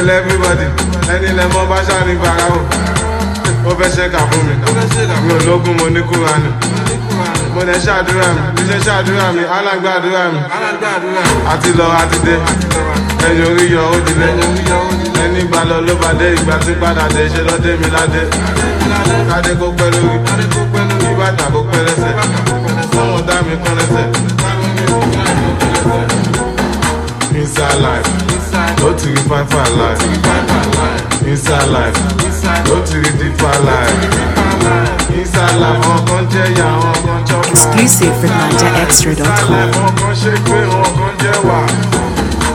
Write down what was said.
pẹ̀lẹ́ everybody ẹni lẹ mọ bá ṣáà ní farao ó fẹ́ ṣẹ́ka fún mi mi ò lógún mo ní kúránì mo lẹ ṣàdúrà mi bí ṣe ṣàdúrà mi alágbàdúrà mi àti lọ àti dé ẹ̀yìn orí yọ ó dilé ẹni gbà lọ ló bá dé ìgbà tí padà dé ṣe lọ́dé mi ládé kádé kó pẹ́ lórí kí bàtà kó pẹ́ lẹ́sẹ̀ sọ́wọ́n dá mi kán lẹ́sẹ̀. Inside life, go to the fine fine life. Inside life, go to the deeper life. Inside life, wọn kan jẹ́ ìyá, wọn kan jọ pa. Exclusive from Inside NigerExtra.com. life, wọn kan ṣe pé wọn kan jẹ́ wà.